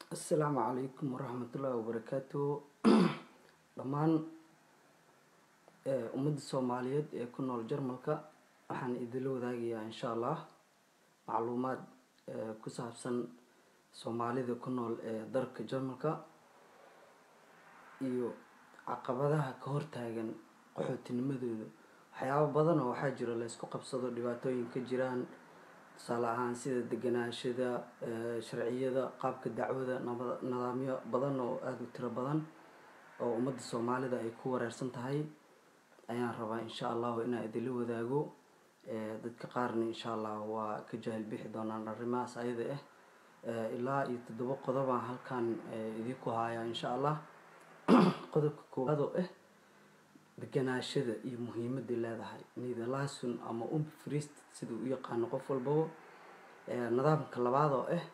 asalaamu calaykum waraxmatullaahi wabarakaatu dhammaan ummadda soomaaliyeed ee ku nool jarmalka waxaan idinla wadaagayaa insha allah macluumaad ku saabsan soomaalida ku nool ee dalka jarmalka iyo caqabadaha ka hortaagan qaxootinimadooda waxyaabo badan oo waxaa jira laysku qabsado dhibaatooyin ka jiraan tusaale ahaan sida deganaashada sharciyada qaabka dacwada nidaamyo badan oo aada u tiro badan oo ummadda soomaalida ay ku wareersan tahay ayaan rabaa insha allahu inaan idinla wadaago dadka qaarna insha allah waa ka jahil bixi doonaan arrimahaas ayada ah ilaa iyo toddoba qodobaan halkan idinku hayaa insha allah qodobka koowaad oo ah deganaashada iyo muhiimadday leedahay nidalasun ama umfrist sida u yaqaano qof walbaba nidaamka labaad oo ah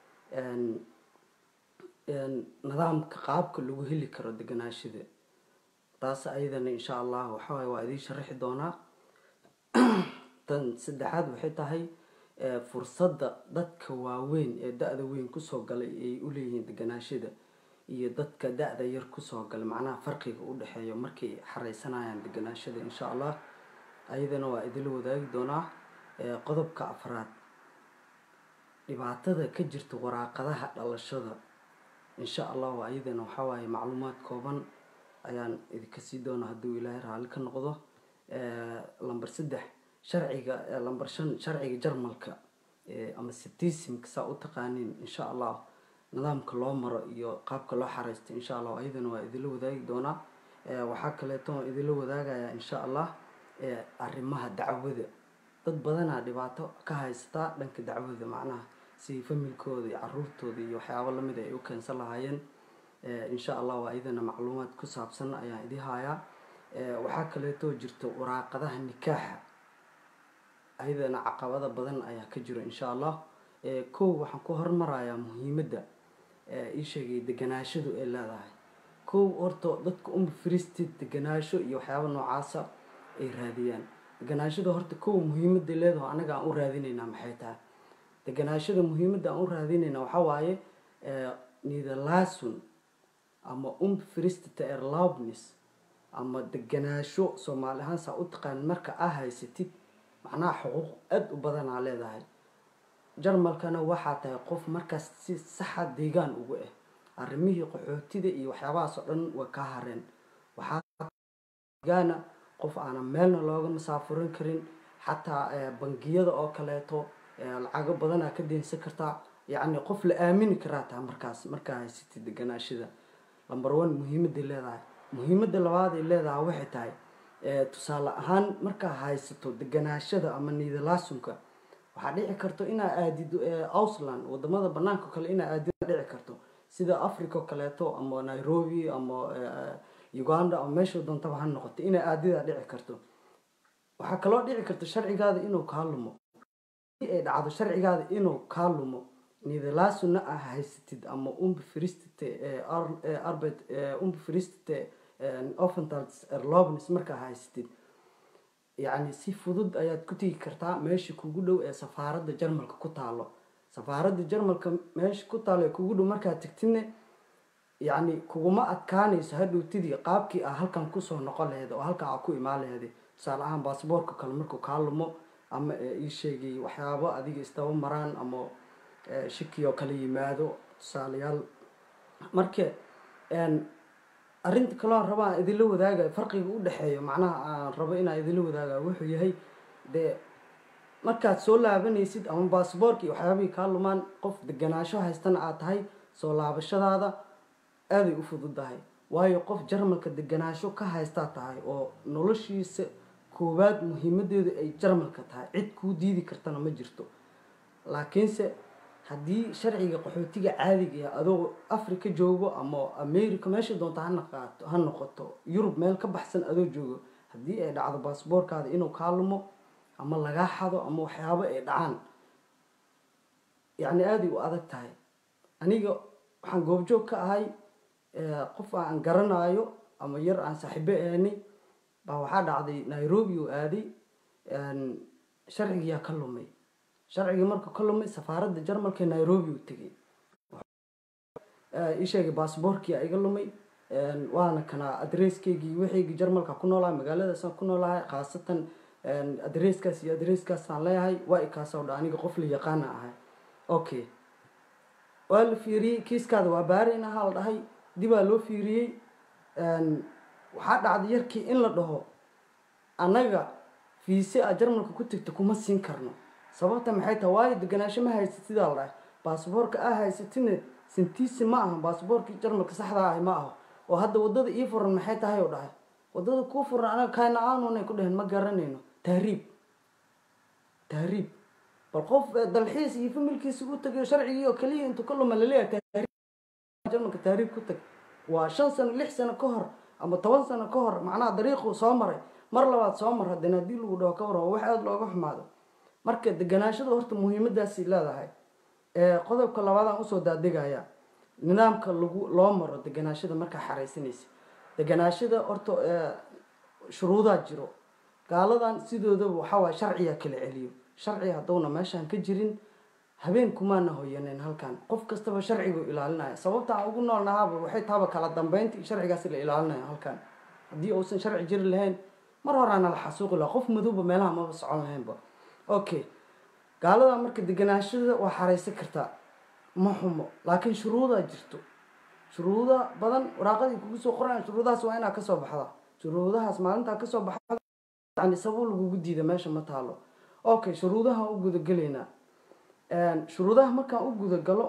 nidaamka qaabka lagu heli karo deganaashada taas ayadana insha allah waxawaaye waa idiin sharaxi doonaa tan saddexaad waxay tahay fursadda dadka waaweyn ee da-da weyn kusoo galay ay u leeyihiin deganaashada iyo dadka da-da yar kusoo galay macnaha farqiga u dhexeeyo markay xareysanayaan deganaashada insha allah ayadana waa idinla wadaagi doonaa qodobka afraad dhibaatada ka jirta waraaqadaha dhalashada insha allahu ayadana waxawaaye macluumaad kooban ayaan idinka sii doona hadduu ilaahay raalli ka noqdo lamber saddex sharciga lamber shan sharciga jarmalka ama citisimka saa u taqaaniin insha allah nidaamka loo maro iyo qaabka loo xareysto insha allah ayadana waa idinla wadaagi doonaa waxaa kaleeto idinla wadaagayaa insha allah arrimaha dacwada dad badanaa dhibaato ka haysataa dhanka dacwada macnaha si familkooda iyo caruurtooda iyo waxyaabo lamid ay u keensan lahaayeen insha allah waa ayadana macluumaad ku saabsan ayaan idii hayaa waxaa kaleeto jirta waraaqadaha nikaaxa ayadana caqabada badan ayaa ka jiro insha allah kow waxaan ku hormarayaa muhiimadda ii sheegay deganaashadu ay leedahay kow horta dadka uma fristid deganaasho iyo waxyaaba noocaasa ay raadiyaan deganaashada horta kow muhiimadda leedaho anaga aan u raadinaynaa maxay tahay deganaashada muhiimadda aan u raadinayna waxaa waaye nidalasun ama umfristita erlaubnis ama deganaasho soomaali ahaan saa u taqaan marka aa haysatid macnaha xuquuq aada u badanaa leedahay jarmalkana waxaa tahay qof markaas si saxa deegaan ugu ah arrimihii qaxootida iyo waxyaabahaas oo dhan way kaa hareen waxaadeegaana qof aanan meelna looga masaafurin karin xataa bangiyada oo kaleeto lacago badanaa ka deensan kartaa yacni qof la aamini karaa taha markaas markaa haysatid deganaashada lamber one muhiimadday leedahay muhiimadda labaad ay leedahay waxay tahay tusaale ahaan markaa haysato deganaashada ama niidalaasunka waxaa dhici karto inaa aadid ausland wadamada banaanka kale inaa aadid dhici karto sida africa oo kaleeto ama nairobi ama uganda ama meesha doontaba ha noqoto inaa aadidaa dhici karto waxaa kaloo dhici karta sharcigaada inuu kaa lumo ay dhacdo sharcigaada inuu kaa lumo nidalaasuna ah haysatid ama umbfristite arbet umbfristite offentals erlobnis markaa haysatid yacni si fudud ayaad ku tegi kartaa meesha kugu dhow ee safaaradda jarmalka ku taalo safaaradda jarmalka meesha ku taalo ee kugu dhow markaad tegtidne yacni kuguma adkaanayso hadhowtidii qaabkii ah halkan kusoo noqon laheed oo halkan aa ku imaan laheed tusaale ahaan baasboorka kale markuu kaa lumo ama ii sheegay waxyaabo adiga isdaba maraan ama shiki oo kale yimaado tusaalayaal marka arrinta kaloo aan rabo aan idinla wadaagayo farqiga u dhexeeyo macnaha aan rabo inaan idinla wadaagayo wuxuu yahay dee markaad soo laabanaysid ama baasboorka iyo waxyaabihii kaa lumaan qof deganaasho haystana aad tahay soo laabashadaada aaday u fududahay waayo qof jarmalka deganaasho ka haystaa tahay oo noloshiisa koowaad muhiimadeedu ay jarmalka tahay cid kuu diidi kartana ma jirto laakiinse haddii sharciga qaxootiga caadiga ah adoo africa joogo ama america meesha doonta hanaqaato ha noqoto yurub meel ka baxsan adoo joogo haddii ay dhacdo baasboorkaada inuu kaa lumo ama lagaa xado ama waxyaabo ay dhacaan yacni aaday u adag tahay aniga waxaan goobjoog ka ahay qof aan garanayo ama yar aan saaxiibo aanay baa waxaa dhacday nairobi oo aaday sharcigiyaa ka lumay sharcigii markuu ka lumay safaaradda jarmalka nairobi u tegay ii sheegay baasboorkii iga lumay waana kana adreskeygii wixaygii jarmalka ku noolahay magaaladaasaan ku noolahay khaasatan adreskaas iyo adreskaasaan leeyahay waa ikaasoo dha aniga qof la yaqaana ahay okay waa la fiiriyey kiiskaada waa baarayna ha la dhahay dibaa loo fiiriyey waxaa dhacday yarkii in la dhaho annaga fiise a jarmalka ku tegta kuma siin karno sababta maxay tahay waayo deganaansho ma haysid sidaa la dhahay baasboorka aa haysatina sintiisi ma aha baasboorkii jarmalka saxdaa ahi ma aho oo hadda wadada ii furan maxay tahay oo dhahay wadada kuu furan anaga kaana aanunay ku dheheen ma garanayno tahriib tahriib bal qof dalxiis iyo familkiisa u tagay sharcigii oo keliya intuu ka luma laleeyahay jarmalka tahriib ku tag waa shan sano lix sano ka hor ama toban sano ka hor macnaha dariiquu soo maray mar labaad soo mar haddana haddii lagu dhaho ka waran wax aada looga xumaado marka deganaashada horta muhiimadaasay leedahay qodobka labaadaan usoo daadegaya nidaamka lagu loo maro deganaashada markaa xaraysanaysa deganaashada horta shuruudaa jiro gaaladan sidoodaba waxawaay sharciga kala celiyo sharciga haddowna meeshaan ka jirin habeen kumaana hoyaneen halkan qof kastaba sharcigu ilaalinaya sababta aan ugu noolnahaaba waxay tahaba kala dambeynta iyo sharcigaas la ilaalinaya halkan haddii uusan sharci jiri lahayn mar horaana la xasuuqi laha qof madowba meelaha maba socon lahaynba okay gaalada marka deganaashada waa xaraysan kartaa ma xumo laakiin shuruudaa jirto shuruuda badan waraaqadii kugu soo qorayan shuruudahaas waa inaa kasoo baxda shuruudahaas maalintaa kasoo baxda yani sabab lagugu diida meesha ma taalo okay shuruudaha u gudagelaynaa shuruudaha markaan u gudagalo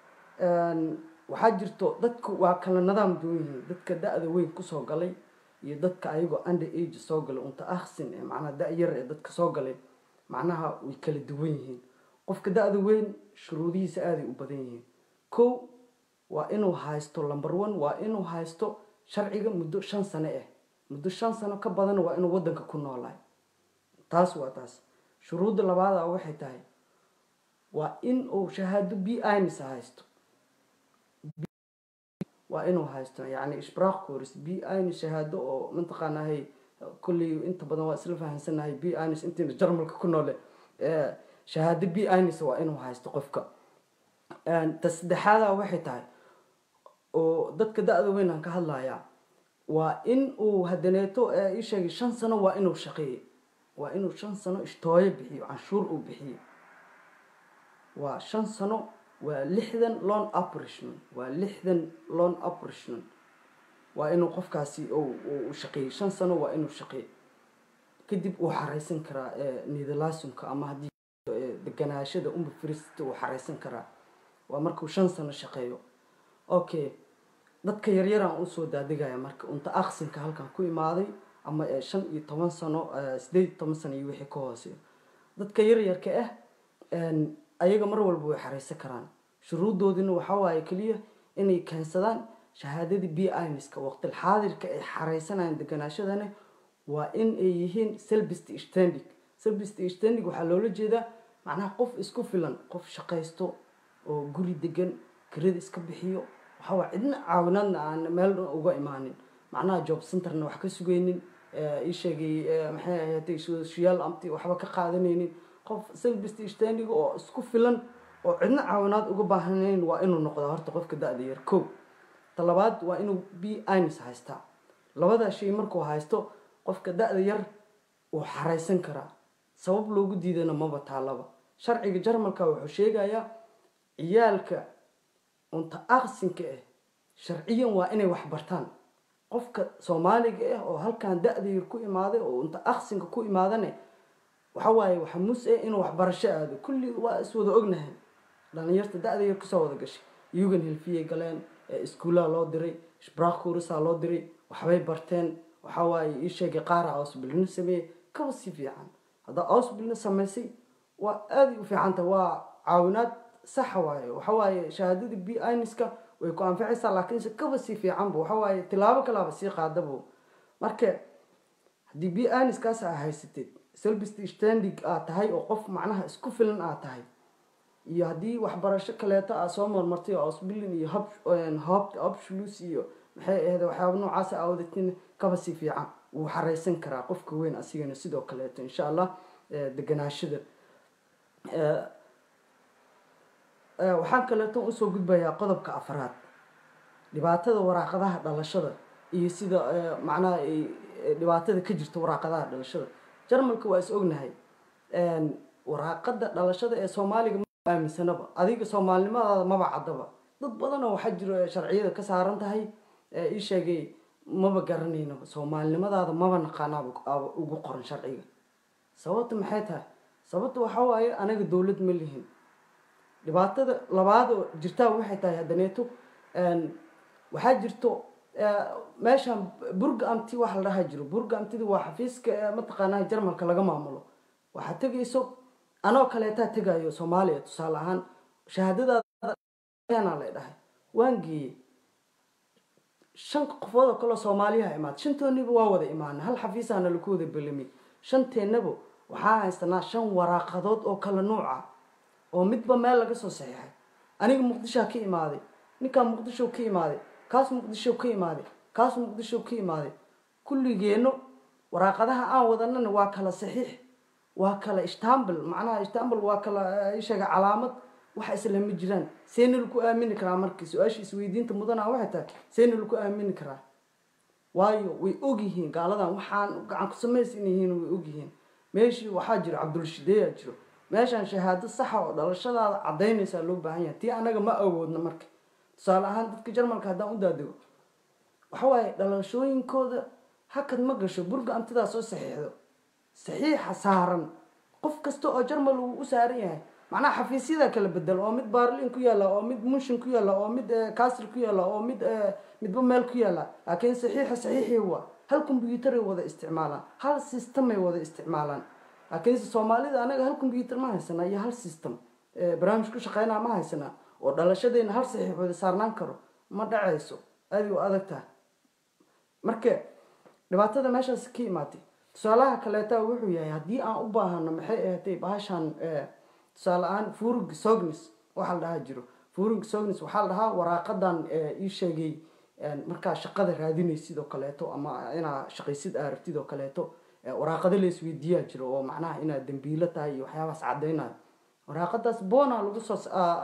waxaa jirto dadku waa kala nadaam duwan yihiin dadka da-da weyn kusoo galay iyo dadka ayagoo under age soo galay unta aksin ee macnaha da-yar ee dadka soo galay macnaha way kala duwan yihiin qofka da-da weyn shuruudihiisa aaday u badan yihiin kow waa inuu haysto number one waa inuu haysto sharciga muddo shan sano ah muddo shan sano ka badan waa inuu wadanka ku noolahay taas waa taas shuruudda labaada waxay tahay waa in uu shahaado b ins haysto waa inuu haysto yani ishbraaq course b ins shahaado oo mataqaanahay kolley inta badan waa isla fahamsanahay b ins intiina jarmalka ku noole shahaado b ins waa inuu haysto qofka ta saddexaada waxay tahay oo dadka da-da weyn aan ka hadlayaa waa in uu hadaneeto ii sheegay shan sano waa inuu shaqeeyey waa inuu shan sano ishtooyo bixiyo canshuur uu bixiyo waa shan sano waa lixdan loan operation waa lixdan loan operation waa inuu qofkaasi u shaqeeyey shan sano waa inuu shaqeey kadib uu xareysan karaa nidalaasumka ama haddii deganaashada umba firist uu xareysan karaa waa markuu shan sano shaqeeyo okay dadka yaryaraan usoo daadegaya marka unta aksinka halkan ku imaaday ama shan iyo toban sano sideed iyo toban sano iyo wixii ka hooseeyo dadka yaryarka ah ayaga mar walba way xareysan karaan shuruudoodina waxaa waaye keliya inay keensadaan shahaadadii b inska waqtil xaadirka ay xareysanayaan deganaashadana waa in ay yihiin selbist standig selbist standig waxaa loola jeedaa macnaha qof isku filan qof shaqaysto oo guri degan kirada iska bixiyo waxawaa cidna caawinaadna aan meel uga imaanin macnaha job centerna wax ka sugaynin ii sheegay maxay ahaatay social amti waxba ka qaadanaynin qof selbist standig oo isku filan oo cidna caawinaad uga baahnayn waa inuu noqdaa horta qofka da-da yar kow talabaad waa inuu b ins haystaa labadaa shay markuu haysto qofka da-da yar uu xareysan karaa sabab loogu diidana maba taalaba sharciga jarmalka wuxuu sheegayaa ciyaalka unta aqsinka ah sharciyan waa inay wax bartaan qofka soomaaliga ah oo halkan da-da yar ku imaaday oo unta aqsinka ku imaadane waxa waaye waxa mus eh inuu waxbarasho aado kulli waa iswada ognahay dhalinyarta da-da yar kusoo wada gashay yugan hilfiyay galeen iskuullaha loo diray shbraaq kuurisaa loo diray waxbay barteen waxa waaye ii sheegay qaara ausbilino sameeyey kaba si fiican haddaa ausbilino samaysay waa aaday u fiicanta waa caawinaad saxa waaye waxa waaye shahaadadii b iniska way ku anficaysaa laakiinse kaba si fiicanba waxa waaye tilaabo kalaaba sii qaadabo marka haddii b iniskaas aa haysateed selbist standig aad tahay oo qof macnaha isku filan aad tahay iyo haddii waxbarasho kaleeto aa soo marmartay oo ausbilin iyo hob hobshlus iyo maxay ahayd waxyaaba noocaas aa wadatin kaba si fiican wuu xareysan karaa qofka weyn asigana sidoo kaleeto insha allah deganaashada waxaan kaleeto usoo gudbayaa qodobka afraad dhibaatada waraaqadaha dhalashada iyo sida macnaha dhibaatada ka jirta waraaqadaha dhalashada jarmalka waa is ognahay waraaqada dhalashada ee soomaaliga ma aaminsanaba adiga soomaalinimadaada maba caddaba dad badanoo waxaa jiro sharciyada ka saaran tahay ii sheegay maba garanaynaba soomaalinimadaada maba naqaanaaba ugu qoran sharciga sababta maxay tahay sababta waxaa waaye anaga dowlad ma lihin dhibaatada labaad oo jirtaa waxay tahay haddaneeto waxaa jirto meeshan burga amti waxa la dhaha jiro burga amtida waa xafiiska mataqaanaa jarmalka laga maamulo waxaad tegayso anoo kaleetaa tegayo soomaaliya tusaale ahaan shahaadadaada la dhahay waan geeyey shan qofood oo kaleo soomaaliyaha imaad shantooniba waa wada imaana hal xafiisaana laku wada belami shanteennaba waxaa haystanaa shan waraaqadood oo kala nuuc ah oo midba meel laga soo saxiixay aniga muqdishoa ka imaaday ninkaan muqdisho ka imaaday kaas muqdisho ka imaaday kaas muqdisho ka imaaday kulligeenno waraaqadaha aan wadanana waa kala saxiix waa kala istanbul macnaha istanbul waa kala sheega calaamad waxa isla ma jiraan seena laku aamini karaa markii su-aasha isweydiinta mudana waxay tahay seena laku aamini karaa waayo way ogyihiin gaaladan waxaan gacan ku samaysan yihiin way ogyihiin meeshii waxaa jiro cabdulshideeyaa jiro meeshaan shahaado saxa oo dhalashadaada cadaynaysaa loo baahan yahay tii anaga ma awoodna marka tusaale ahaan dadka jarmalka haddaan u daadego waxawaaye dhalashooyinkooda hakad ma gasho burga amtidaa soo saxiixdo saxiixa saaran qof kasta oo jarmal uu u saaran yahay macnaha xafiisyada kala bedel oo mid baarlin ku yaalla oo mid munshin ku yaalla oo mid casr ku yaalla oo mid midba meel ku yaalla laakiin saxiixa saxiixii waa hal combyuutaray wada isticmaalaan hal systemay wada isticmaalaan laakiinse soomaalida anaga hal combyuutar ma haysanaa iyo hal system barnaamij ku shaqeynaa ma haysanaa oo dhalashadeena hal saxiix wada saarnaan karo ma dhacayso aada u adag tahay marka dhibaatada meeshaas ka imaatay tusaalaha kaleeta wuxuu yahay haddii aan u baahano maxay ahatay bahashan tusaale ahaan furug sognis waxaa la dhahaa jiro furug sognis waxaa la dhahaa waraaqadan ii sheegay markaa shaqada raadinaysid oo kaleeto ama inaa shaqaysid aa rabtid oo kaleeto waraaqado la isweydiiyaa jiro oo macnaha inaad dambiilo tahay iyo waxyaabaas caddaynayo waraaqadaas bona lagu soo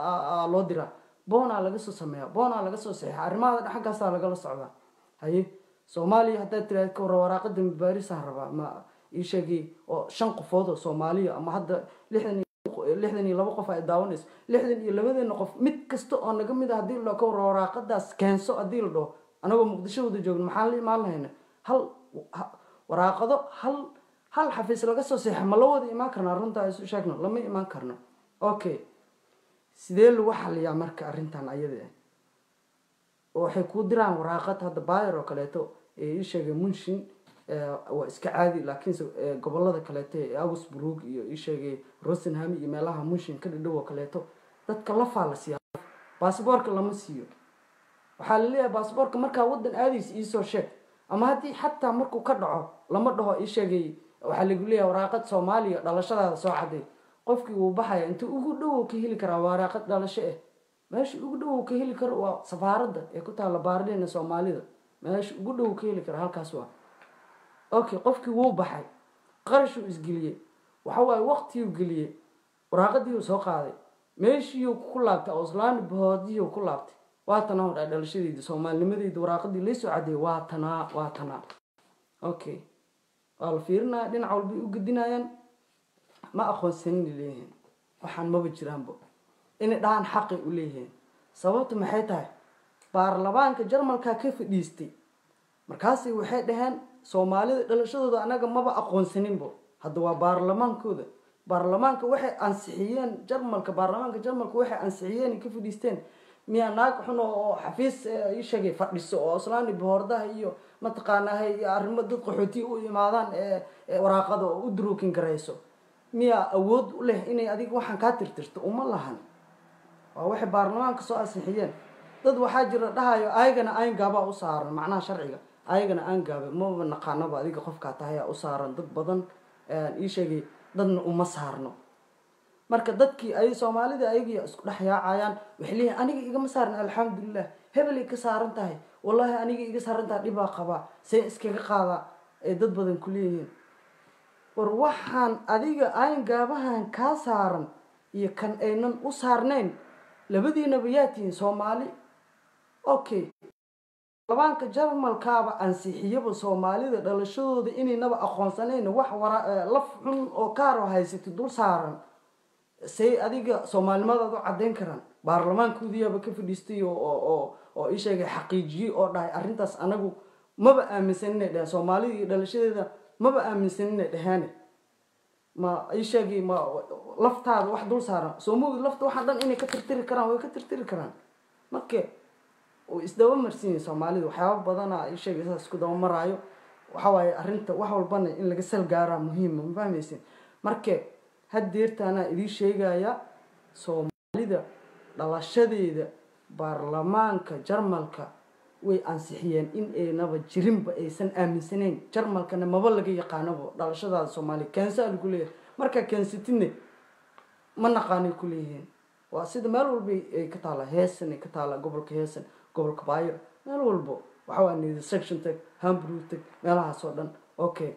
loo diraa bona laga soo sameeya bona laga soo saxiixa arrimahada xaggaasaa lagala socdaa haye soomaaliya haddaad tiraad ka warra waraaqada mubaarisaan rabaa ma ii sheegay oo shan qofood oo soomaaliya ama hadda lixdan lixdan iyo laba qof ay daawanayso lixdan iyo labadeena qof mid kasta oo naga mid a hadii la ka warra waraaqadaas keenso haddii la dhaho anagoo muqdisho wada joogno maxaan la imaan lahayna hal waraaqado hal hal xafiis laga soo seexa ma la wada imaan karnaa runtaa isu sheegno lama imaan karno okay sidee lagu xaliyaa marka arrintan ayada ah oo waxay kuu diraan waraaqad hadda bayer oo kaleeto ee ii sheegay munshin waa iska caadi laakiinse gobolada kaleeto ee augsburg iyo ii sheegay rosenham iyo meelaha munshin ka dhidhow oo kaleeto dadka lafaa la siiya baasboorka lama siiyo waxaa la leeyahay baasboorka markaa wadan aadaysa iisoo sheeg ama haddii xataa markuu ka dhaco lama dhaho ii sheegay waxaa lagu leeyahay waraaqad soomaaliya dhalashadaada soo caday qofkii wuu baxaya inta ugu dhowow ka heli karaa waraaqad dhalasho ah meesha ugu dhowow ka heli karo waa safaaradda ee ku taalla baarlina soomaalida meesha ugu dhowow ka heli kara halkaas waa okay qofkii wuu baxay qarashuu isgeliyey waxa waaye waqtiyuu geliyey waraaqadiiuu soo qaaday meeshiiyuu ku laabtay auslaani bahoodiyuu ku laabtay waa tanaa hodhaa dhalashadeyda soomaalinimadeyda waraaqadii laysoo cadeeyay waa tanaa waa tanaa okay waa la fiirinaya dhinac walbay u gedinayaan ma aqoonsanin leeyihiin waxaan maba jiraanbo inay dhahaan xaqay u leeyihiin sababtu maxay tahay baarlamaanka jarmalka ka fadhiistay markaasi waxay dhaheen soomaalida dhalashadooda anaga maba aqoonsaninbo hadda waa baarlamaankooda baarlamaanka waxay ansixiyeen jarmalka baarlamaanka jarmalka waxay ansixiyeen ka fadhiisteen miyaa naag xun oo xafiis ii sheegay fadhiso oo islaani bohordaha iyo mataqaanaha iyo arrimo dad qaxootiya u imaadaan ee waraaqada oo u duruukin garayso miyaa awood u leh inay adiga waxaan kaa tirtirto uma lahan waa waxay baarlamaanka soo ansixiyeen dad waxaa jira dhahayo ayagana aangaabaa u saaran macnaha sharciga ayagana aangaabe maba naqaanaba adiga qofkaa tahayaa u saaran dad badan ii sheegay dadna uma saarno marka dadkii ay soomaalida ayagii isku dhex yaacayaan waxay leeyihin aniga igama saaran alxamdulilah hebelay ka saaran tahay wallaahi aniga iga saaran tahay dhibaa qabaa see iskaga qaadaa ay dad badan ku leeyihiin war waxaan adiga ayn gaabahan kaa saaran iyo kan aynan u saarnayn labadiinaba yaa tihiin soomaali okay baarlamaanka jarmalkaaba ansixiyaba soomaalida dhalashadooda inaynaba aqoonsanayn wax wara laf xun oo kaaro haysata dul saaran say adiga soomaalimadaad u caddayn karaan baarlamaankoodiyaaba ka fadhiistay oo oo oo ii sheegay xaqiijiyey oo dhahay arrintaas anagu maba aaminsan inay dheheen soomaalida iyo dhalashadeeda maba aaminsan inay dhaheene ma ii sheegay ma laftaada wax dul saaran soo mogi lafta waxaa dhan inay ka tirtiri karaan way ka tirtiri karaan marka isdaba marsiinya soomaalida waxyaaba badana ii sheegay saas isku daba maraayo waxawaaye arrinta wax walbana in laga sal gaaraa muhiima ma fahmaysin marka haddeertaanaa idii sheegaya soomaalida dhalashadeeda baarlamaanka jarmalka way ansixiyeen in aynaba jirinba aysan aaminsanayn jarmalkana maba laga yaqaanaba dhalashadaada soomaaliya keensaa lagu leeyahay markaa keensatidne ma naqaanay ku leeyihiin waa sida meel walba ay ka taallaa heesan ay ka taallaa gobolka heesan gobolka baayo meel walbo waxawaa nida section tag hambrew tag meelahaas oo dhan okay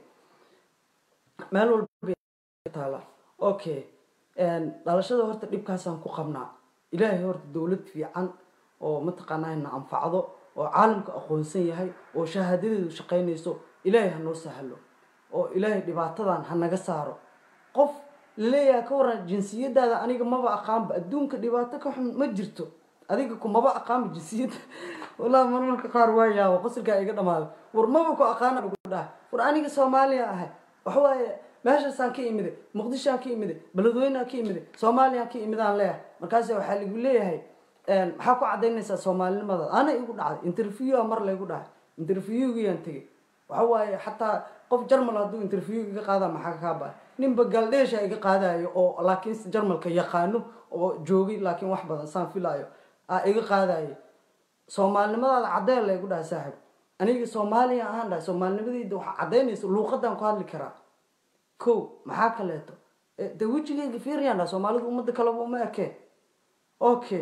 meel walba ka taallaa okay dhalashada horta dhibkaasaan ku qabnaa ilaahay horta dowlad fiican oo mataqaanaa na anfacdo oo caalamka aqoonsan yahay oo shahaadadeedu shaqaynayso ilaahay ha noo sahlo oo ilaahay dhibaatadan ha naga saaro qof laleeyahay ka waran jinsiyadaada aniga maba aqaanba adduunka dhibaato ka xun ma jirto adiga kumaba aqaanba jinsiyadda wallahi marmarka qaar waa yaaba qosolkaa iga dhamaada war maba ku aqaana ugu dhaha war aniga soomaaliya ahay waxawaaye meeshaasaan ka imiday muqdishoaan ka imiday beledweyneaan ka imiday soomaaliyaan ka imidaan leeyahay markaas waxaa lagu leeyahay maxaa ku cadaynaysaa soomaalinimadaad ana igu dhacday interviewa mar laygu dhahay interviewgiyaan tegay waxa waaye xataa qof jarmal hadduu interview iga qaada maxaa kaa baay ninba galdheesha iga qaadayo oo laakiin jarmalka yaqaano oo joogay laakiin wax badan saan filaayo a iga qaadayo soomaalinimadaada caddeen laygu dhahay saaxib aniga soomaaliya ahaan dhahay soomaalinimadeyda waxaa caddaynaysa luuqadaan ku hadli karaa ko maxaa kaleeto de wejigeyga fiiriyaan dhaha soomaalida ummadda kaleba uma ekeen okay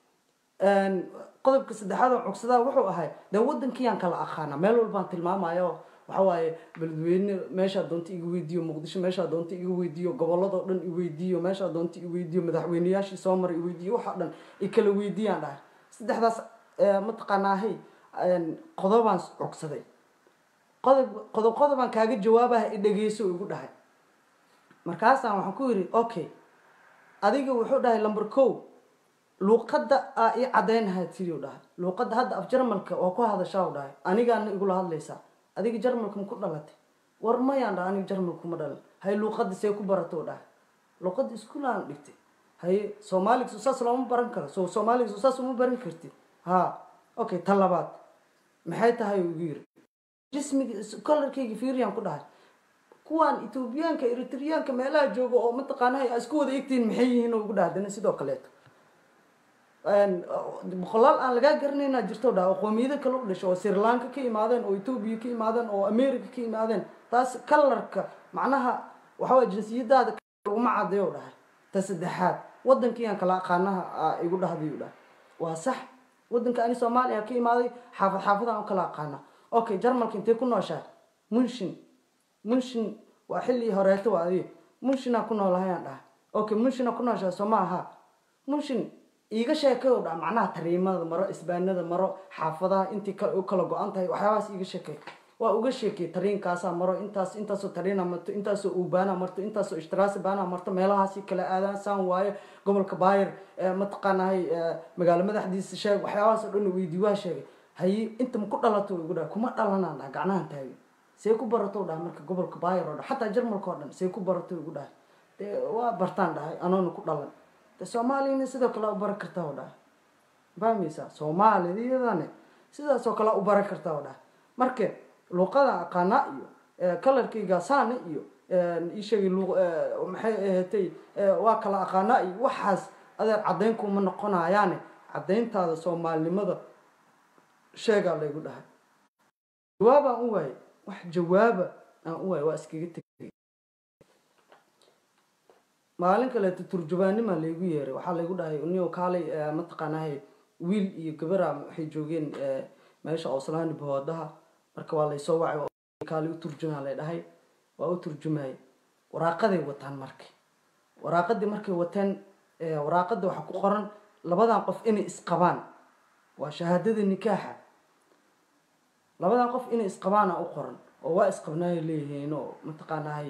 qodobka saddexaad oo cogsadaa wuxuu ahay dee waddankiyaan kala aqaana meel walbaan tilmaamayo waxa waaye beledweyne meeshaa doonta iga weydiiyo muqdisho meeshaa doonta iga weydiiyo gobolladoo dhan iweydiiyo meeshaa doonta iweydiiyo madaxweyneyaashii soo maray iweydiiyo waxoo dhan i kala weydiiyaan dhahay saddexdaas mataqaanaahay qodobaan cogsaday qodob qodob qodobaan kaaga jawaabaha i dhegeyso igu dhahay markaasaan waxaan ku yidhi okay adiga wuxuu dhahay lumber co luuqadda aa ii cadaynahaa tiriu dhahay luuqadda hadda af jarmalka oo ku hadashaa u dhahay anigaana igula hadlaysaa adiga jarmalka ma ku dhalatay war mayaan dhaha aniga jarmalku ma dhalan haye luuqadda see ku barato dhahay luuqadda iskuulaan dhigtay haye soomaaliga so saas looma baran karo so soomaaliga so saas uma baran kartid ha okay tan labaad maxay tahay ugu yiri jismiga kolarkayga fiiriyaan ku dhahay kuwaan etoobiyaanka eritriyaanka meelaha jooga oo mataqaanaha isku wada egtihiin maxay yihiin ugu dhahay dana sidoo kaleeto boqolaal aan lagaa garanaynaa jirto dhaa oo qoomiyado kale u dhasho oo srilanka ka imaadeen oo etoobiya ka imaadeen oo america ka imaadeen taas kalarka macnaha waxawaa jinsiyadaada laguma cadeeyo dhahay ta saddexaad waddankiiyaan kala aqaanaha igu dhahday u dhahay waa sax waddanka ani soomaaliya ka imaaday xaafad xaafadaan u kala aqaana okay jarmalka intee ku nooshaa munshin munshin waa xilli horeeto waa adiga munshinaa ku noolahayaan dhahay okay munshina ku nooshaa soo ma aha munshin iiga sheekay oo dha macnaha tariimada maro isbaanada maro xaafadaha intii u kala go-an tahay waxyaabahaas iiga sheekay waa uga sheekay tariinkaasaa maro intaas intaasoo tariina marto intaasoo ubaana marto intaasoo ishtiraasi baana marto meelahaasi kala aadaan saan waayo gobolka baayir mataqaanahay magaalo madaxdiisa sheeg waxyaabahaas oo dhan weydii waa sheegay haye inta maku dhalato igu dhaha kuma dhalanaan dhaha gacnahan taagi see ku barato dhaha marka gobolka baayir oo dhan xataa jarmalka oo dhan see ku barato igu dhahay dee waa bartaan dhahay anoona ku dhalan de soomaaliyana sidoo kale u baran kartaa o dhahay fahmaysaa soomaaliyadane sidaasoo kale u baran kartaa o dhahay marka luuqada aqaana iyo kalarkayga saana iyo isheegay maxay ahatay waa kala aqaana iyo waxaas adeer caddayn kuma noqonayaane caddayntaada soomaalinimada sheegaa laygu dhahay jawaabaan u waayay wax jawaaba aan u waayay waa iskaga tegay maalin kaleeto turjubaanima laygu yeeray waxaa laygu dhahay nio kaalay mataqaanahay wiil iyo gabara waxay joogeen meesha oslaani bahoodaha marka waa laysoo wacay kaalay u turjumaa lay dhahay waa u turjumayay waraaqaday wataan marka waraaqadii markay wateen waraaqada waxaa ku qoran labadan qof inay isqabaan waa shahaadada nikaaxa labadan qof inay isqabaana u qoran oo waa isqabnaay leeyihiin oo mataqaanahay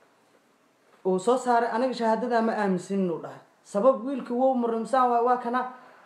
uu soo saaray aniga shahaadadaa ma aaminsanin uu dhahay sabab wiilkii wow marimsaan waay waa kana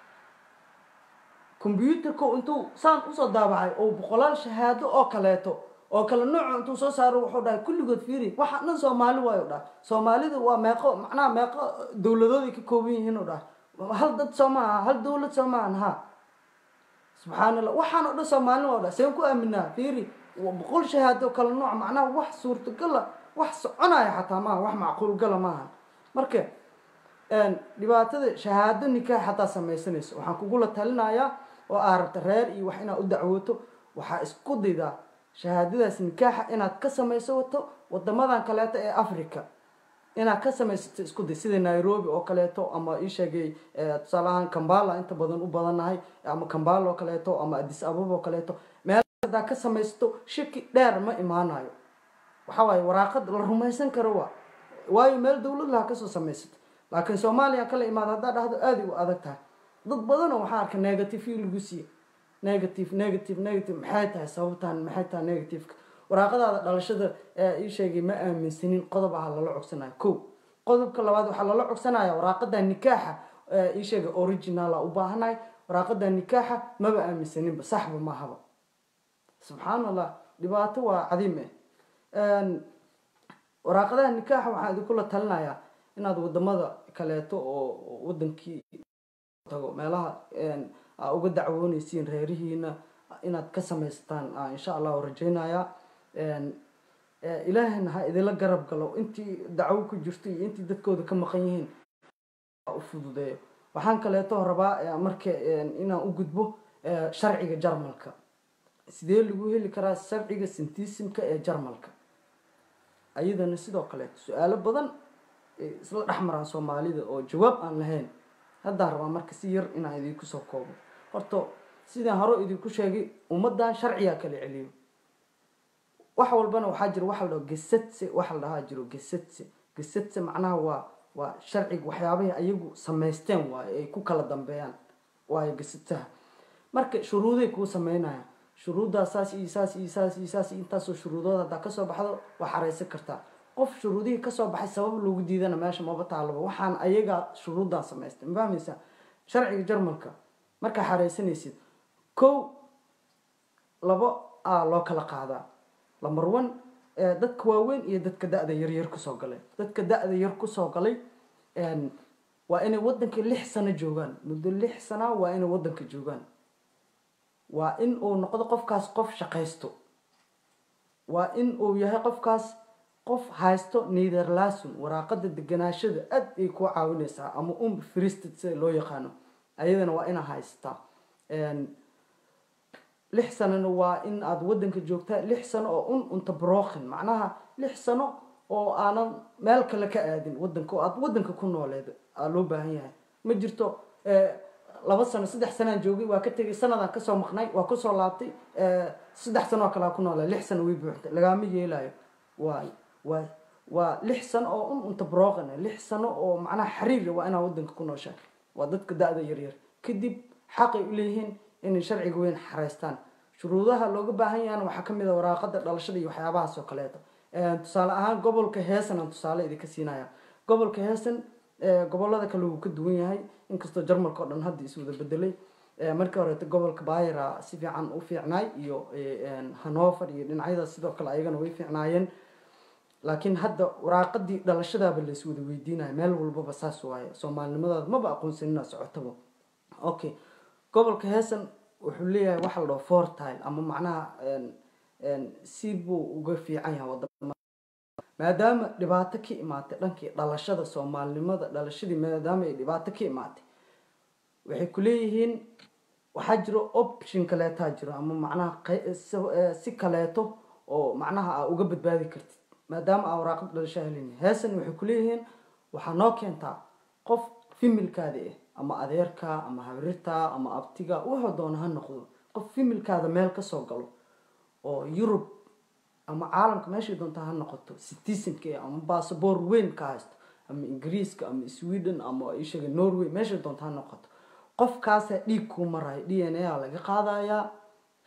combyuutarka intuu saan usoo daabacay oo boqolaal shahaado oo kaleeto oo kale nooco intuu soo saaro wuxuu dhahay kulligood fiiri waxa dhan soomaali waayo dhahay soomaalida waa meeqo macnaha meeqo dowladooday ka kooban yihiin u dhahay hal dad soo maaha hal dowlad soo maahan ha subxaan allah waxaan oo dhan soomaalina waa dhahay seen ku aaminaa fiiri boqol shahaado kale nooc macnaha wax suurtagala wax soconaya xataa maaha wax macquul gala maaha marka dhibaatada shahaado nikaax xataa samaysanayso waxaan kugula talinayaa oo aa rabta reer iyo wax inaad u dacwooto waxaa isku daydaa shahaadadaas nikaaxa inaad ka samayso wato wadamadan kaleeto ee africa inaad ka samaysato isku day sida nairobi oo kaleeto ama ii sheegay tusaale ahaan kambala inta badan u badannahay ama kambala oo kaleeto ama adis ababa oo kaleeto meel hadaa ka samaysato shaki dheer ma imaanayo waxaa waaye waraaqad la rumaysan karo waa waayo meel dowlad laha kasoo samaysato laakiin soomaaliya kala imaada haddaa dhahdo aaday u adag tahay dad badanoo waxaa arka negative lagu siiye negative negative negative maxay tahay sababtaan maxay tahay negativeka waraaqadaada dhalashada ii sheegay ma aaminsanin qodob aha lala cogsanayo ko qodobka labaad waxaa lala cogsanaya waraaqada nikaaxa ii sheegay originala u baahanahay waraaqada nikaaxa maba aaminsaninba saxba maahaba subxaan allah dhibaato waa cadiim eh waraaqadaha nikaaxa waxaan idinkula talinayaa inaad wadamada kaleeto oo wadankii tago meelaha aa uga dacwooneysiin reerihiina inaad ka samaysataan insha allahu rajeynaya ilaahayna ha idinla garab galo intii dacwo ku jirto iyo intii dadkooda ka maqan yihiin u fududeeyo waxaan kaleeto rabaa marka inaan u gudbo sharciga jarmalka sidee lagu heli karaa sharciga sintisimka ee jarmalka ayadana sidoo kaleeto su-aalo badan isla dhexmaraan soomaalida oo jawaab aan lahayn haddaan rabaa marka si yar inaan idinku soo koobo horta sidaan hore idinku sheegay ummadan sharcigaa kala celiyo wax walbana waxaa jiro waxa la dhaho gesadse waxa la dhahaa jiro gesadse gesadse macnaha waa waa sharciga waxyaabahay ayagu samaysteen waayo ay ku kala dambeeyaan waayo gesadsaha marka shuruuday kuu sameynayaan shuruuddaa saas iyo saas iyo saas iyo saas iyo intaasoo shuruudood haddaa kasoo baxdo waa xareysan kartaa qof shuruudihii kasoo baxay sabab loogu diidana meesha maba taalaba waxaan ayagaa shuruuddan samaystay ma fahmaysaa sharciga jarmalka markaa xareysanaysid kow labo a loo kala qaadaa lamber one dadka waaweyn iyo dadka da-da yaryar kusoo galay dadka da-da yar kusoo galay waa inay wadanka lix sano joogaan muddo lix sana waa inay wadanka joogaan waa in uu noqdo qofkaas qof shaqaysto waa in uu yahay qofkaas qof haysto netherlason waraaqada deganaashada aad ay ku caawineysaa ama um fristad sida loo yaqaano ayadana waa inaa haysataa lix sanona waa in aada wadanka joogtaa lix sano oo un unta brokin macnaha lix sano oo aanan meel kale ka aadin wadanka oo aada wadanka ku nooleed aa loo baahan yahay ma jirto laba sano saddex sanaan joogay waa ka tegay sanadaan kasoo maqnay waa kusoo laabtay saddex sano oo kalea ku noolay lix sano way buuxtay lagaama yeelayo waa waa waa lix sano oo un unta broqan lix sano oo macnaha xariira waa inaa wadanka ku nooshaa waa dadka da-da yaryar kadib xaqay uleeyihiin inay sharciga weyn xareystaan shuruudaha looga baahan yahana waxaa kamid a waraaqada dhalashada iyo waxyaabahaas oo kaleeto tusaale ahaan gobolka heesan aan tusaale idinka siinaya gobolka heesan gobolada kale wuu ka duwan yahay inkastoo jarmalka oo dhan hadda iswada bedelay markii horeeto gobolka bayra si fiican u fiicnaay iyo hanover iyo dhinacyadaas sidoo kale ayagana way fiicnaayeen laakiin hadda waraaqadii dhalashadaaba lays wada weydiinaya meel walbaba saas waaye soomaalinimadaada maba aqoonsanina socotaba okay gobolka heesan wuxuu leeyahay waxa la dhaho fortile ama macnaha si buu uga fiican yahay wadama maadaama dhibaato ka imaatay dhankii dhalashada soomaalinimada dhalashadii maadaama ay dhibaato ka imaatay waxay ku leeyihiin waxaa jiro option kaleetaa jiro ama macnaha si kaleeto oo macnaha aa uga badbaadi kartid maadaama aa waraaqad dhalasho helin heesan waxay ku leeyihiin waxaa noo keentaa qof fimilkaada ah ama adeerka ama habrirta ama abtiga wuxuu doona ha noqdo qof fimilkaada meel kasoo galo oo yurub ama caalamka meeshay doonta ha noqoto citizenka ama basaboor weyn ka haysto ama ingiriiska ama sweden ama ishaga norway meeshay doonta ha noqoto qofkaasa dhiig kuu marayo d n a laga qaadayaa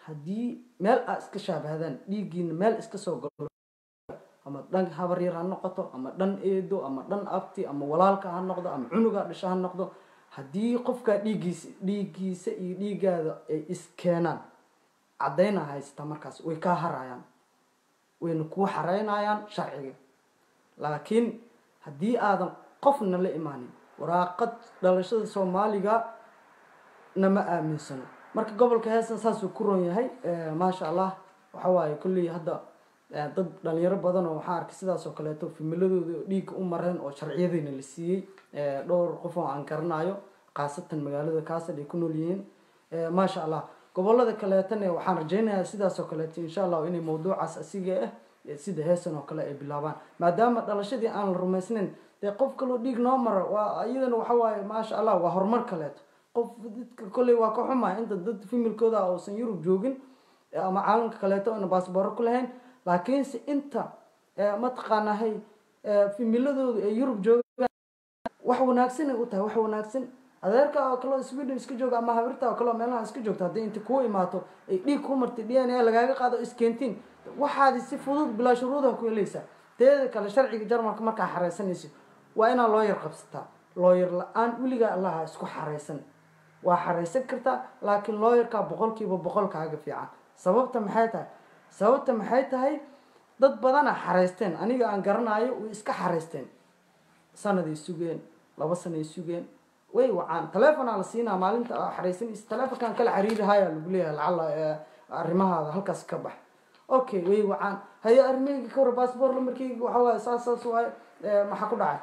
haddii meel aad iska shaabahdaan dhiiggiina meel iska soo galo ama dhan habar yar ha noqoto ama dhan eedo ama dhan abti ama walaalka ha noqdo ama cunuga dhasho ha noqdo haddii qofkaa dhiiggiisa dhiiggiisa iyo dhiiggaada ay iskeenaan caddayna haysata markaas way kaa harayaan wayna kuu xareynayaan sharciga laakiin haddii aadan qofna la imaanin waraaqad dhalashada soomaaliga nama aaminsano marka gobolka heesan saasuu ku ron yahay maasha allah waxa waaye kolley hadda dad dhalinyaro badan oo waxaa arkay sidaas oo kaleeto fimiladooda dhiigga u mareen oo sharciyadiina la siiyey dhowr qof oo aan garanayo khaasatan magaalada kaasad ay ku nool yihiin maasha allah gobolada kaleetana waxaan rajaynayaa sidaas oo kaleeto insha allah inay mawduucaas asiga ah sida heesan oo kale ay bilaabaan maadaama dhalashadii aan la rumaysnayn dee qof kaloo dhiig noo mara waa iyadana waxa waaye maasha allah waa horumar kaleeto qof dadka kolley waa ka xumaya inta dad fimilkooda ah uusan yurub joogin ama caalamka kaleeto oona baasbooro ku lahayn laakiinse inta mataqaanahay fimiladoodu ay yurub joogaan wax wanaagsan ay u tahay wax wanaagsan adeerka oo kaleo sweden iska jooga ama habirta oo kaleo meelaha iska joogto haddii inta kuu imaato ay dhiig ku martay d n a lagaaga qaado iskentiin waxaadi si fudud bilaa shuruudaha ku helaysaa teeda kale sharciga jarmalka markaa xareysanayso waa inaa looyar qabsataa looyar la-aan weligaa allaha isku xareysan waa xareysan kartaa laakiin looyarkaa boqolkiiba boqolkaaga fiican sababta maxay tahay sababta maxay tahay dad badana xareysteen aniga aan garanayo way iska xareysteen sanaday sugeen laba sanay sugeen way wacaan taleefonaa la siinaa maalinta xareysanaysa taleefonkan kala xiriirihaya lagu leeyahay lacala arrimahaada halkaas ka bax okay way wacaan haye arrimahayga ka war bassbor lamarkayga waxa waaye saas saas waaye maxaa ku dhacay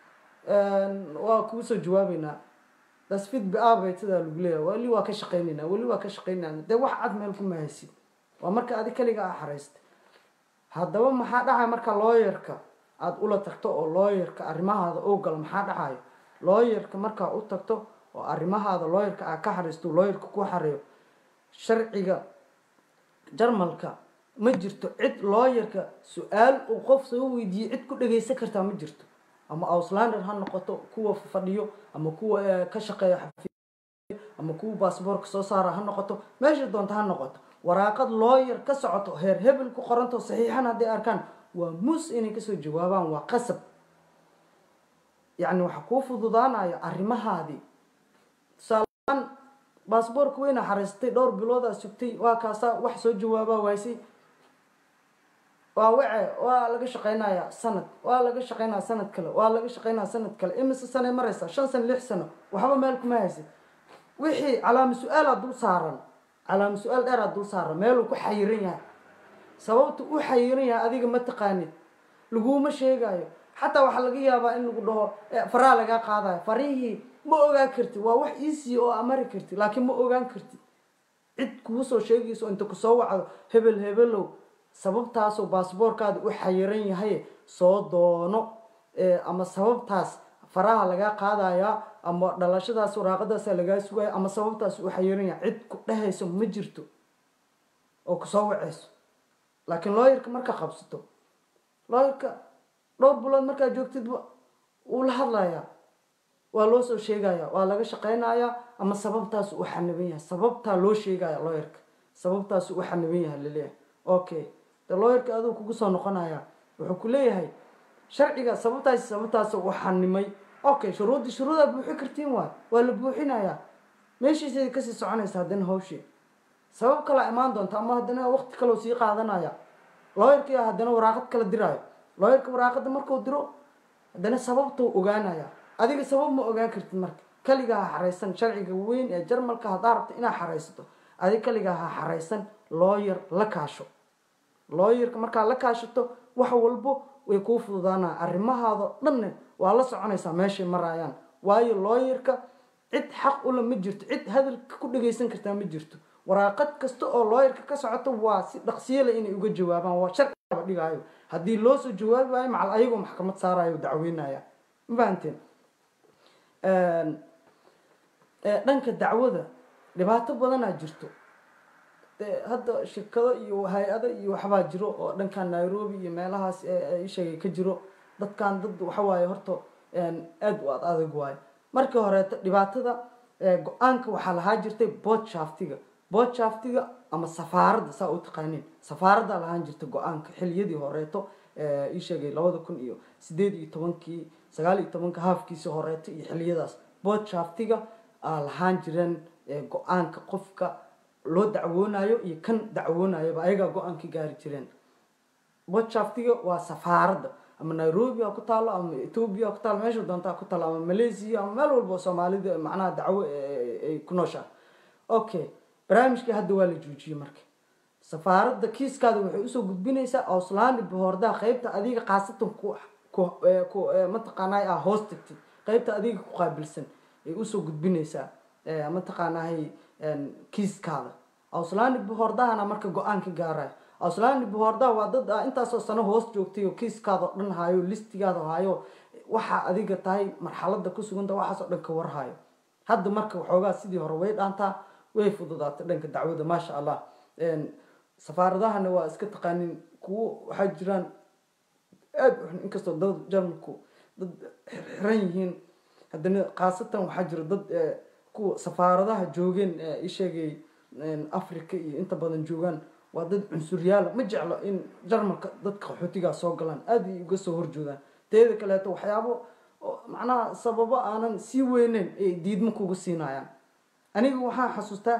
waa kuu soo jawaabeynaa dasfid biaabay sidaa lagu leeyahay weli waa ka shaqeyneynaa weli waa ka shaqeynayna dee wax cad meel kuma haysid waa marka adi kaliga a xareystay haddaba maxaa dhacaya marka looyarka aada ula tagto oo looyarka arrimahaada oo galo maxaa dhacayo looyarka markaa u tagto oo arrimahaada looyarka aa ka xareysto looyarka ku xareeyo sharciga jarmalka ma jirto cid looyarka su-aal uu qof soo weydiiyey cid ku dhageysan kartaa ma jirto ama auslander ha noqoto kuwa fadhiyo ama kuwa ka shaqeeya xafiis ama kuwa baasboorka soo saara ha noqoto meesha doonta ha noqoto waraaqad looyar ka socoto heer hebel ku qoranto saxiixan hadday arkaan waa mus inay kasoo jawaabaan waa qasab yacni waxa kuu fududaanayo arrimahaadii tusaaleaan baasboorka weyna xareystay dhowr biloodaa sugtay waa kaasaa wax soo jawaabaa waaysay waa wace waa laga shaqeynaya sanad waa laga shaqeynaya sanad kale waa laga shaqeynaya sanad kale imise sanay mareysa shan sano lix sano waxba meel kuma haysid wixii calaama su-aalaa dul saaran calaama su-aal dheeraa dul saaran meeluu ku xayiran yahay sababta u xayiran yahay adiga ma taqaanid laguma sheegayo xataa waxaa laga yaabaa in lagu dhaho faraa lagaa qaadayo farihii ma ogaan karti waa wax easy oo amari karti laakiin ma ogaan karti cid kuusoo sheegayso inta kusoo wacdo hebel hebelow sababtaasoo baasboorkaada u xayiran yahay soo doono ama sababtaas faraha lagaa qaadaya ama dhalashadaas waraaqadaasa lagaa sugaya ama sababtaas u xayiran yahay cid ku dhehayso ma jirto oo kusoo waceyso laakiin looyarka marka qabsato looyarka dhowr bilood markaa joogtidba wuu la hadlayaa waa loo soo sheegaya waa laga shaqeynayaa ama sababtaas u xaniban yahay sababtaa loo sheegaya looyarka sababtaas u xaniban yahay laleeyahay okay de looyarka aduu kugu soo noqonaya wuxuu ku leeyahay sharciga sababtaas sababtaas u xanimay okay shuruuddi shuruudaa buuxi kartiin waay waa la buuxinayaa meeshiisay kasii soconaysa haddana hawshii sabab kalaa imaan doonta ama haddana waqti kaloo sii qaadanaya looyarkii haddana waraaqad kala diraayo looyarka waraaqada markuu diro haddana sababtuu ogaanaya adiga sabab ma ogaan kartid marka kaligaa ha xareysan sharciga weyn ee jarmalka haddaa rabta inaad xareysato adiga kaligaa ha xareysan looyar la kaasho looyarka markaa la kaashato wax walbo way kuu fududaanaa arrimahaado dhanne waa la soconaysaa meeshay maraayaan waayo looyarka cid xaq ula ma jirto cid hadalka ku dhageysan kartaa ma jirto waraaqad kasta oo looyarka ka socoto waa si dhaqsiyale inay uga jawaabaan waa sharciaba dhigaayo haddii loo soo jawaabi waayo macal ayagoo maxkamad saarayo dacweynaya ma fahanteen dhanka dacwada dhibaato badanaa jirto hadda shirkado iyo hay-ado iyo waxbaa jiro oo dhankan nairobi iyo meelahaas isheegay ka jiro dadkan dad waxawaaye horta aada u ad adag waayo markii horeeto dhibaatada go-aanka waxaa lahaa jirtay bood shaftiga boodshaftiga ama safaaradda saa u taqaaniin safaaradda lahaan jirta go-aanka xiliyadii horeeto ii sheegay labada kun iyo sideed iyo tobankii sagaal iyo tobanka haafkiisii horeeto iyo xiliyadaas boodshaftiga aa lahaan jireen go-aanka qofka loo dacwoonayo iyo kan dacwoonayaba ayagaa go-aanka gaari jireen boodshaftiga waa safaaradda ama nairobi ha ku taalo ama ethoobia ha ku taalo meesha doonta ha ku taalo ama malaysia ama meel walba oo soomaalida macnaha dacwo ay ku nooshaha okay barnaamijkii hadda waa la joojiyey marka safaaradda kiiskaada waxay usoo gudbinaysaa auslandi bohordaha qeybta adiga khaasatan ku ku mataqaanay ah hoos tagtid qeybta adiga ku qaabilsan ay usoo gudbinaysaa mataqaanahay kiiskaada auslandi bohordahana marka go-aan ka gaaraya auslandi bohordaha waa dad a intaasoo sano hoos joogtay oo kiiskaada oo dhan hayo listigaada hayo waxaa adiga tahay marxalada ku suganta waxaasoo dhan ka warhayo hadda marka waxoogaa sidii hore way dhaantaa way fududaatay dhanka dacwada maasha allah safaaradahana waa iska taqaanin kuwo waxaa jiraan aada u xun inkastoo dad jarmalku dad xiran yihiin haddana khaasatan waxaa jira dad kuwa safaaradaha joogeen isheegay africa iyo inta badan joogaan waa dad cunsuryaala ma jeclo in jarmalka dadka qaxootigaa soo galaan aada ay uga soo horjoodaan teeda kaleeto waxyaabo macnaha sababo aanan sii weyneyn ay diidmo kuga siinayaan aniga waxaan xasuustaa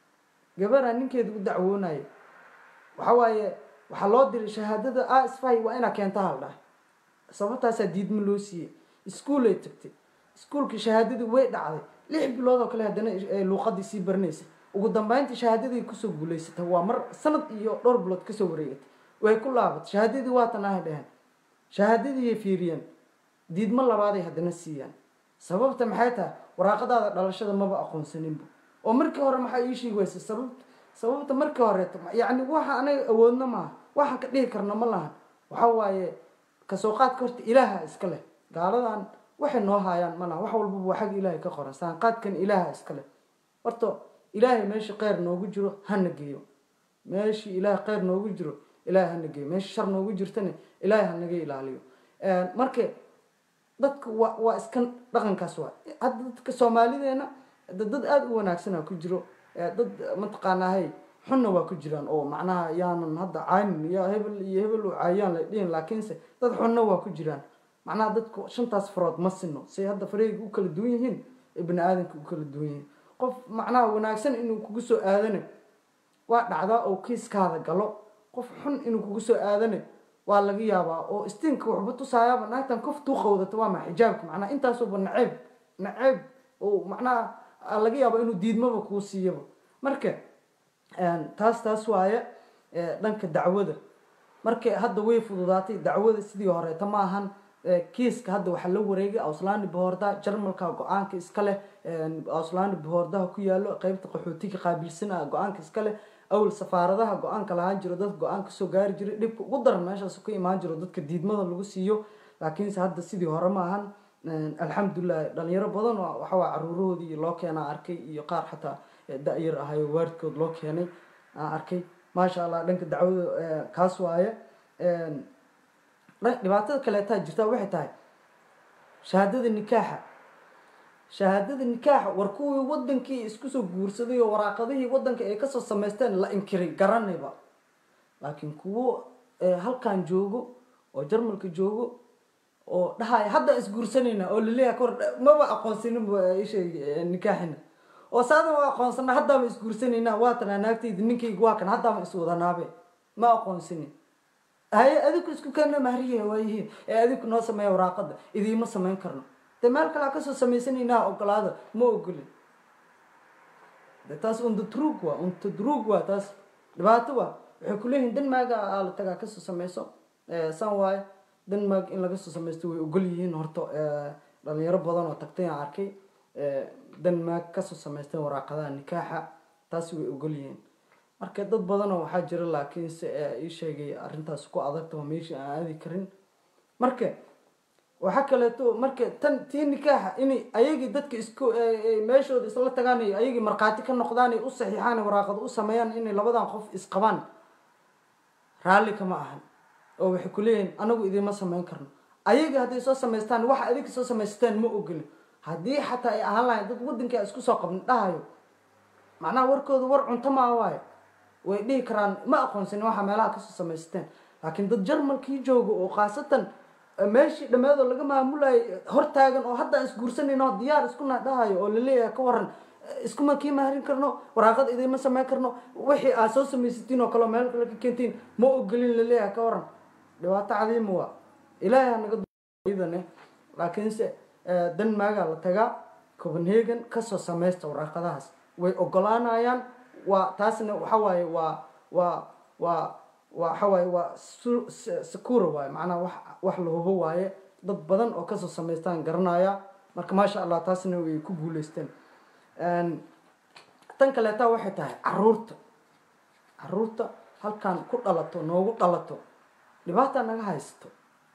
gabaraa ninkeeda u dacwoonaya waxa waaye waxaa loo diray shahaadada a sfy waa inaa keenta hal dhahay sababtaasaa diidmo loo siiyey iskuolay tagtay iskuolkii shahaadadii way dhacday lix bilood oo kale haddana luuqadii sii baranaysa ugu dambeyntii shahaadadii kusoo guulaysatay waa mar sanad iyo dhowr bilood kasoo wareegatay way ku laabatay shahaadadii waatan ahay dheheen shahaadadiiay fiiriyeen diidmo labaaday haddana siiyaan sababta maxay tahay waraaqadaada dhalashada maba aqoonsaninba oo markii hore maxaa ii sheegi waysa sabab sababta markii horeeto yacni waxa anaga awoodna maaha waxaan ka dhihi karna ma lahan waxa waaye kasoo qaadka horta ilaaha iska leh gaaladan waxay noo haayaan ma laha wax walbaba waa xagga ilaahay ka qoran saanqaadkan ilaaha iska leh horta ilaahay meesha kheyr noogu jiro hana geeyo meeshii ilaahay kheyr noogu jiro ilaahay hana geeyo meesha shar noogu jirtana ilaahay hanaga ilaaliyo marka dadka waa waa iska dhaqankaas waa hadda dadka soomaalideena dad aada u wanaagsana ku jiro dad mataqaanahay xunna waa ku jiraan oo macnaha yaanan hadda caynin ya hebel iyo hebel u caayaan la dhihin laakiinse dad xunna waa ku jiraan macnaha dadku shantaas farood ma sino say hadda fareyga u kala duwan yihiin ee bani aadamka u kala duwan yihiin qof macnaha wanaagsan inuu kugu soo aadana waa dhacdaa oo kiiskaada galo qof xun inuu kugu soo aadana waa laga yaabaa oo istiinka waxba tusaayaaba naagtan kof tuu qawdata waa maa xijaabka macnaha intaasuba naceeb naceeb oo macnaha laga yaaba inuu diidmaba kuu siiyaba marka taas taas waaye dhanka dacwada marka hadda way fududaatay dacwada sidii horeeta ma ahan kiiska hadda waxaa la wareegay auslandi bohorda jarmalka go-aanka iska leh auslandi bohordaha ku yaalo qeybta qaxootiga qaabilsana go-aanka iska leh awal safaaradaha go-aanka lahaan jiro dadka go-aan kasoo gaari jiray dhibka ugu daran meeshaas ka imaan jiro dadka diidmada lagu siiyo laakiinse hadda sidii hore ma ahan alxamdulilah dhalinyaro badan oo waxawaa caruurahoodii loo keenaa arkay iyo qaar xataa da-yar ahayo waaridkood loo keenay aan arkay maasha allah dhanka dacwada kaas waaye dhibaatada kaleetaa jirtaa waxay tahay shahaadada nikaaxa shahaadada nikaaxa war kuwii wadankii isku soo guursaday oo waraaqadihii wadanka ay kasoo samaysteen la inkiray garanayba laakiin kuwo halkan joogo oo jarmalka joogo oo dhahaya hadda isguursanayna oo laleeyahay kor maba aqoonsanin isheeg nikaaxina oo saadan waa aqoonsana haddaama isguursanayna waa tanaa naagtayda ninkayga waa kan haddaama iswadanaabe ma aqoonsanin haye adiku isku keena mahriya waayihiin ee adiku noo sameeya waraaqada idiima samayn karno de meel kalea kasoo samaysanaynaa ogolaada ma ogolin de taas undadrug waa untadrug waa taas dhibaato waa waxay kuleeyihiin denmaaga aa la tagaa kasoo sameyso san waaye denmark in laga soo samaysto way ogol yihiin horta dhalinyaro badan oo tagtay aan arkay denmark kasoo samaysteen waraaqadaha nikaaxa taasi way ogol yihiin marka dad badanoo waxaa jira laakiinse ii sheegay arrintaas ku adagta oo meeshii aan aadi karin marka waxaa kaleeto marka tan tii nikaaxa inay ayagii dadka isku meeshooda isla tagaan iyo ayagii markhaati ka noqdaan ay u saxiixaan waraaqada u sameeyaan inay labadan qof isqabaan raalli kama ahan oo waxay ku leeyihiin anagu idiima samayn karno ayagii hadday soo samaystaan waxa adiga soo samaystaan ma ogolin haddii xataa ay ahaan lahayn dad wadankaa isku soo qabna dhahayo macnaha warkooda war cunto maa waayo way dhihi karaan ma aqoonsanin waxa meelaha kasoo samaysteen laakiin dad jarmalkii jooga oo khaasatan meeshii dhammeedoo laga maamulayo hortaagan oo hadda aan isguursanayno diyaar isku dhahayo oo laleeyahay ka waran iskuma kii maharin karno waraaqad idinma samayn karno wixii aad soo samaysatiin oo kale meel kale ka keentiin ma ogolin laleeyahay ka waran dhibaato cadiima waa ilaahay ha naga idane laakiinse denmaagaa la tagaa copenhagen kasoo samaysta waraaqadahaas way ogolaanayaan waa taasna waxa waaye waa waa waa waxa waaye waa secura waaye macnaha wax wax la hubo waaye dad badan oo kasoo samaystaan garanaya marka maasha allah taasna way ku guuleysteen tan kaleeta waxay tahay caruurta caruurta halkan ku dhalato noogu dhalato dhibaata naga haysato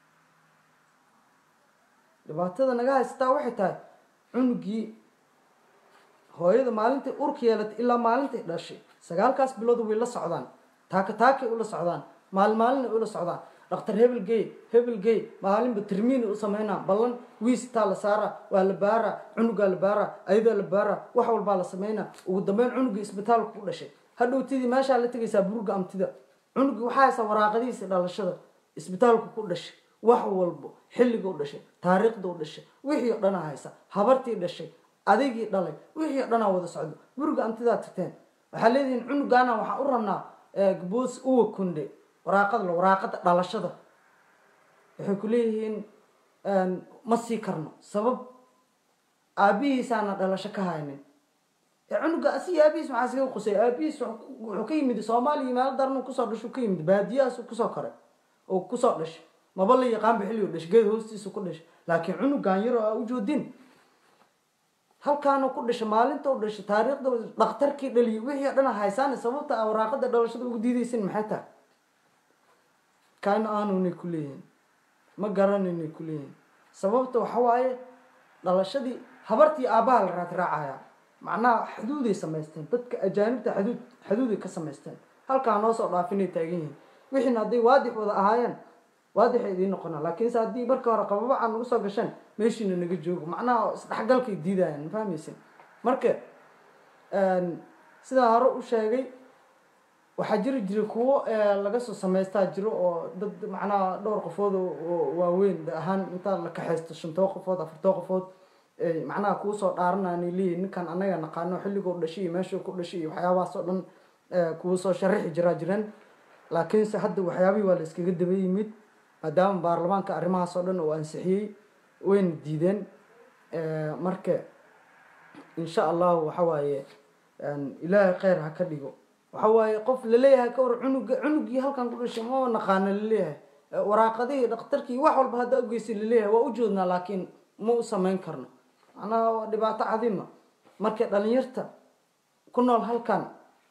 dhibaatada naga haysataa waxay tahay cunugii hooyada maalintay urka yeelatay ilaa maalintay dhashay sagaalkaas bilood way la socdaan taaka taakay ula socdaan maalin maalinay ula socdaan dhaktar hebel gey hebel gey maalinba tirmiina u sameynaa ballan wiistaa la saara waa la baara cunugaa la baara ayadaa la baara wax walbaa la sameynaa ugu dambeyn cunugii isbitaalka ku dhashay hadhowtidii meeshaa la tegaysaa buruga amtida cunugii waxaa haysaa waraaqadihiisa dhalashada isbitaalku ku dhashay wax walbo xilliga u dhashay taariikhda u dhashay wixii o dhanaa haysa habartii dhashay adigii dhalay wixii o dhanaa wada socdo buruga amtidaa tagteen waxaa leedihiin cunugaana waxaan u rabnaa gaboos uwa kunde waraaqada waraaqada dhalashada waxay ku leeyihiin ma sii karno sabab aabihiisaana dhalasho ka haynin cunuga asiga aabihiis maxaa siga qusay aabihiis wuxuu ka yimid soomaaliya meelo daran kusoo dhashu ka yimid baadiyahaas kusoo koray oo kusoo dhashay maba la yaqaanba xilli u dhashay geed hoostiisa ku dhashay laakiin cunugan yar oo aa ujoodin halkaana ku dhashay maalinta u dhashay taariikhda dhakhtarkii dhaliyay wixii o dhan haysaan sababta a waraaqada dhalashada ugu diidaysin maxay tahay kaana aanunay ku leeyihin ma garanaynay ku leeyihin sababta waxa waaye dhalashadii habartii aabbaha la raad raacaya macnaha xuduuday samaysteen dadka ajaanibta xuduud xuduuday ka samaysteen halkaa noo soo dhaafinay taagan yihiin wixiina hadday waadix wada ahaayeen waadixay idiin noqonaa laakiinse haddii marka hore qababacan nagu soo gasheen meeshiina naga joogo macnaha isdhexgalkay diidayaan ma fahmaysin marka sidaa hore u sheegay waxaa jiri jiray kuwo laga soo samaystaa jiro oo dad macnaha dhowr qofood oo waaweyn da ahaan intaa la kaxaysto shantoo qofood afartoo qofood macnaha kuu soo dhaarananay leeyihin ninkan anaga naqaano xilligoo dhashay iyo meeshuu ku dhashay iyo waxyaabahaas oo dhan kuu soo sharaxi jiraa jireen laakiinse hadda waxyaabihii waa la iskaga daba yimid maadaama baarlamaanka arrimahaas oo dhan uu ansixiyey wayna diideen marka insha allahu waxa waaye ilaahay kheyr ha ka dhigo waxa waaye qof laleeyahay ka war cunuga cunugii halkan ku dhashay ma naqaano laleeyahay waraaqadihii dhakhtarkii wax walba haddaa ugeysay laleeyahay waa u joodnaa laakiin ma u samayn karno macnaha waa dhibaato cadiima marka dhalinyarta ku nool halkan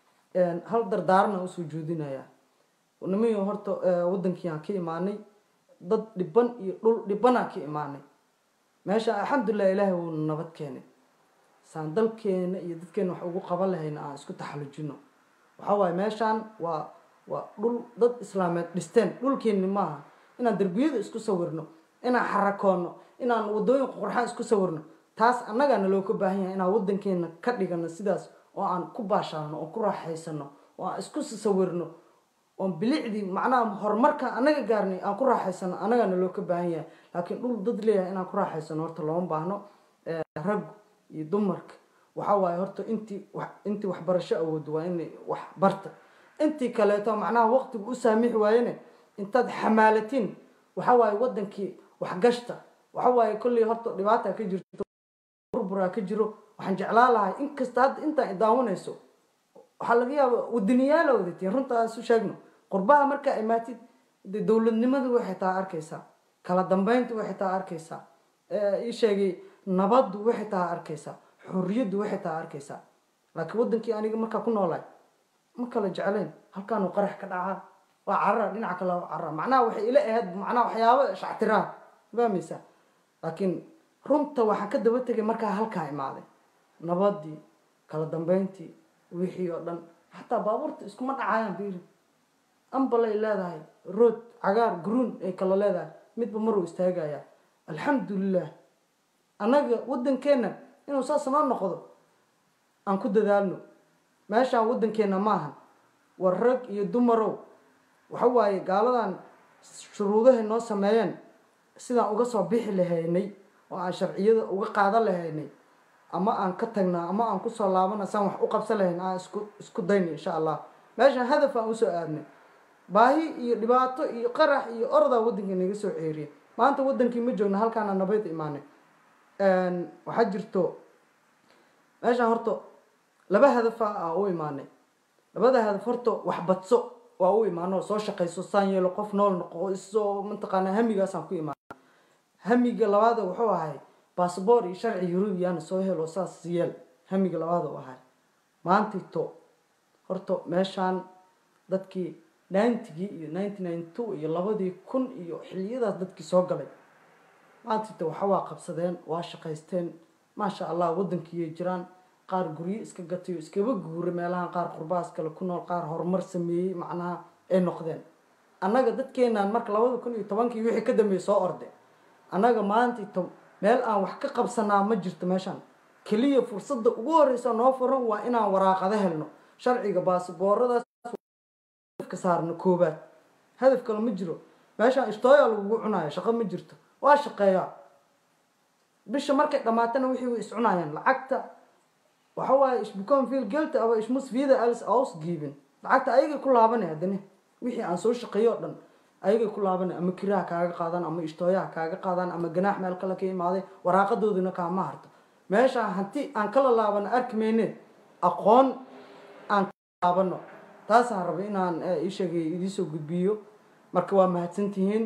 hal dardaarana usoo joodinaya nimayo horta wadankiiaan ka imaanay dad dhiban iyo dhul dhibanaan ka imaanay meesha alxamdulilah ilaahay wuuna nabad keenay saan dalkeena iyo dadkeena wax ugu qaban lahayna aan isku taxallujino waxa waaye meeshaan waa waa dhul dad islaameed dhisteen dhulkeenni maaha inaan derbiyada isku sawirno inaan xarakoono inaan wadooyin qurxaan isku sawirno taas annagaana loo ka baahan yahay inaan wadankeena ka dhigano sidaas oo aan ku baashaalno oo ku raaxaysano oo aan isku sawirno oon bilicdii macnaha horumarka anaga gaarnay aan ku raaxaysano annagaana loo ka baahan yahay laakiin dhul dad leeyahay inaan ku raaxaysano horta looma baahno rag iyo dumarka waxa waaye horta intii wax intii waxbarasho awoodo waa inay wax barta intii kaleeto macnaha waqtigu u saamixi waayene intaad xamaalatiin waxa waaye wadankii waxgashta waxa waaye kolley horta dhibaata ka jirto burburaa ka jiro waxaan jeclaan lahay inkasta hadda intaan idaawanayso waxaa laga yaaba wadaniyaala wadatiin runta aan isu sheegno qurbaha markaa imaatid de dowladnimadu waxay taa arkaysaa kala dambeyntu waxay taa arkaysaa ii sheegay nabaddu waxay taa arkaysaa xorriyaddu waxay taa arkaysaa laakiin wadankii aniga markaa ku noolaay ma kala jeclayn halkaanuu qarax ka dhacaa waa carara dhinaca kale waa carara macnaha waxay ila ahayd macnaha waxyaabo shactiraa fahmaysaa laakiin runta waxaan ka daba tegay markaa halkaa imaaday nabadii kala dambeyntii wixii oo dhan xataa baabuurta iskuma dhacayaan biiri ambalay leedahay rood cagaar guruun ay kala leedahay midba maruu istaagayaa alxamdulilah annaga waddankeenna inuu saas noo noqdo aan ku dadaalno meeshaan waddankeena maahan war rag iyo dumarow waxa waaye gaaladan shuruudahay noo sameeyeen sidaan uga soo bixi lahaynay oo aan sharciyada uga qaadan lahaynay ama aan ka tagnaa ama aan kusoo laabana saan wax u qabsan lahayn aan isku isku dayna insha allah meeshaan hadaf aan usoo aadnay baahi iyo dhibaato iyo qarax iyo ordaa waddankii naga soo ceeriyay maanta waddankii ma joogna halkaana nabad imaanay waxaa jirto meeshaan horta laba hadafa aa u imaanay labada hadaf horta wax badso waa u imaano soo shaqayso saan yeelo qof nool noqo isoo mataqaanaa hamigaasaan ku imaana hamiga labaada wuxuu ahay basaboor iyo sharci yurubiyaana soo helo saas yeel hamiga labaada u ahay maantito horta meeshaan dadkii ninetygii iyo ninety nine two iyo labadii kun iyo xiliyadaas dadkii soo galay maantita waxa waa qabsadeen waa shaqaysteen maasha allah waddankiiyay jiraan qaar guryo iska gatayo iskaba guura meelahan qaar qurbaas kale ku nool qaar horumar sameeyey macnaha ay noqdeen annaga dadkeenaan marka labada kun iyo tobankii wixii ka dambeeyey soo orde annaga maantito meel aan wax ka qabsanaa ma jirto meeshaan keliya fursadda ugu horeysa noo furan waa inaan waraaqado helno sharciga baasbooradaas ka saarno koobaad hadaf kale ma jiro meeshaan istooya lagugu cunayo shaqo ma jirto waa shaqeeyaa bisha markay dhammaatana wixii way iscunayaan lacagta waxa waaye ich become feel guilty aber ich muss wieder alles ausgeben lacagta ayagay ku laabanay haddana wixii aan soo shaqeeyo o dhan ayagay ku laabanay ama kiraha kaaga qaadaan ama ishtooyaha kaaga qaadaan ama ganaax meel kale ka imaaday waraaqadoodina kaama harto meeshaan hanti aan kala laabano arki mayne aqoon aan kala laabano taasaan rabay inaan ii sheegay idiisoo gudbiyo marka waa mahadsantihiin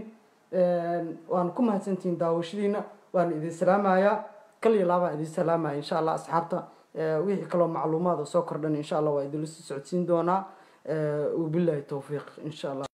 waana ku mahadsantihiin daawashadiina waana idin salaamayaa kal iyo laabaan idin salaamaya insha allah asxaabta wixii kaloo macluumaad oo soo kordhan insha allah waa idinla soo socodsiin doonaa wabillahi towfiiq insha allah